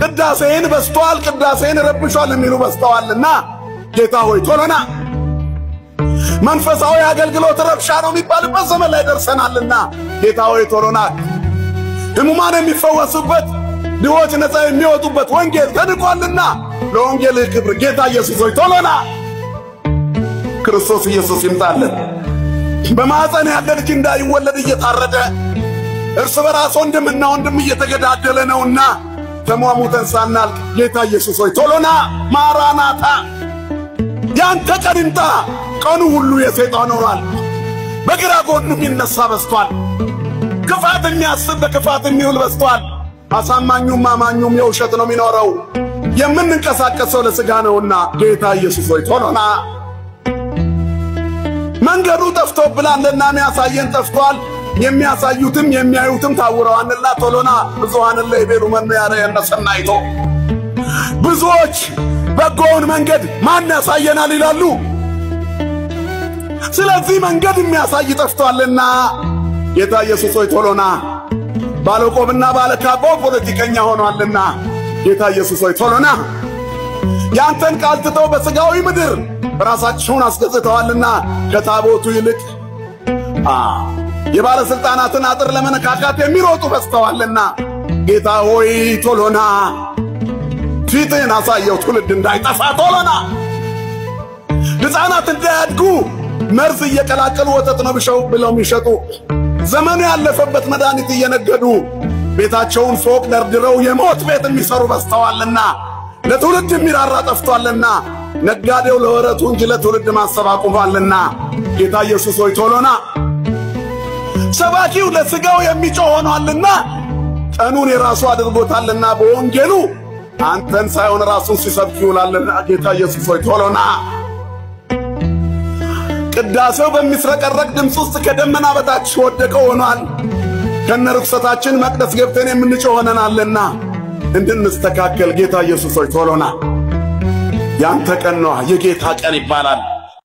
ቅዳሴን በስተዋል ቅዳሴን ረብሿል የሚሉ በስተዋልና ጌታ ሆይ ቶሎና መንፈሳዊ አገልግሎት ረብሻ ነው የሚባልበት ዘመን ላይ ደርሰናልና ጌታ ሆይ ቶሎና ሕሙማን የሚፈወሱበት ድሆች ነፃ የሚወጡበት ወንጌል ተንቋልና ለወንጌልህ ክብር ጌታ ኢየሱስ ሆይ ቶሎና ክርስቶስ ኢየሱስ ይምጣልን። በማኅፀን ያለ ልጅ እንዳይወለድ እየታረደ እርስ በራስ ወንድምና ወንድም እየተገዳደለ ነውና ተሟሙተን ሳናልቅ ጌታ ኢየሱስ ሆይ ቶሎና ማራናታ ያንተ ቀን ይምጣ። ቀኑ ሁሉ የሰይጣን ሆኗል። በግራ ጎኑ የሚነሳ በስቷል። ክፋት የሚያስብ በክፋት የሚውል በስቷል። አሳማኙም አማኙም የውሸት ነው የሚኖረው። የምንንቀሳቀሰው ለሥጋ ነውና ጌታ ኢየሱስ ሆይ ቶሎና መንገዱ ጠፍቶብናልና የሚያሳየን ጠፍቷል። የሚያሳዩትም የሚያዩትም ታውረዋንና ቶሎና ብዙሃንን ለይቤሉ መኑ ያረየነ ሰናይቶ ብዙዎች በጎውን መንገድ ማን ያሳየናል ይላሉ። ስለዚህ መንገድ የሚያሳይ ጠፍቷልና ጌታ ኢየሱስ ሆይ ቶሎና ባለቆብና ባለካባው ፖለቲከኛ ሆኗልና ጌታ ኢየሱስ ሆይ ቶሎና ያንተን ቃል ትተው በሥጋዊ ምድር ራሳቸውን አስገዝተዋልና ከታቦቱ ይልቅ የባለሥልጣናትን አጥር ለመነካካት የሚሮጡ በዝተዋልና ጌታ ሆይ ቶሎና ፊትህን አሳየው፣ ትውልድ እንዳይጠፋ ቶሎና ሕፃናት እንዳያድጉ መርዝ እየቀላቀሉ ወተት ነው ብሸው ብለው የሚሸጡ ዘመኑ ያለፈበት መድኃኒት እየነገዱ ቤታቸውን ፎቅ ደርድረው የሞት ቤት የሚሰሩ በዝተዋልና ለትውልድ የሚራራ ጠፍቷልና ነጋዴው ለወረቱ እንጂ ለትውልድ ማሰብ አቁሟልና ጌታ ኢየሱስ ሆይ ቶሎና ሰባኪው ለሥጋው የሚጮህ ሆኗልና ቀኑን የራሱ አድርጎታልና በወንጌሉ አንተን ሳይሆን ራሱን ሲሰብክ ይውላልና ጌታ ኢየሱስ ሆይ ቶሎና ቅዳሴው በሚስረቀረቅ ድምፅ ውስጥ ከደመና በታች ወደቀው ሆኗል። ከነ ርኩሰታችን መቅደስ ገብተን የምንጮህ ሆነናልና እንድንስተካከል ጌታ ኢየሱስ ሆይ ቶሎና ያንተ ቀን ነዋ፣ የጌታ ቀን ይባላል።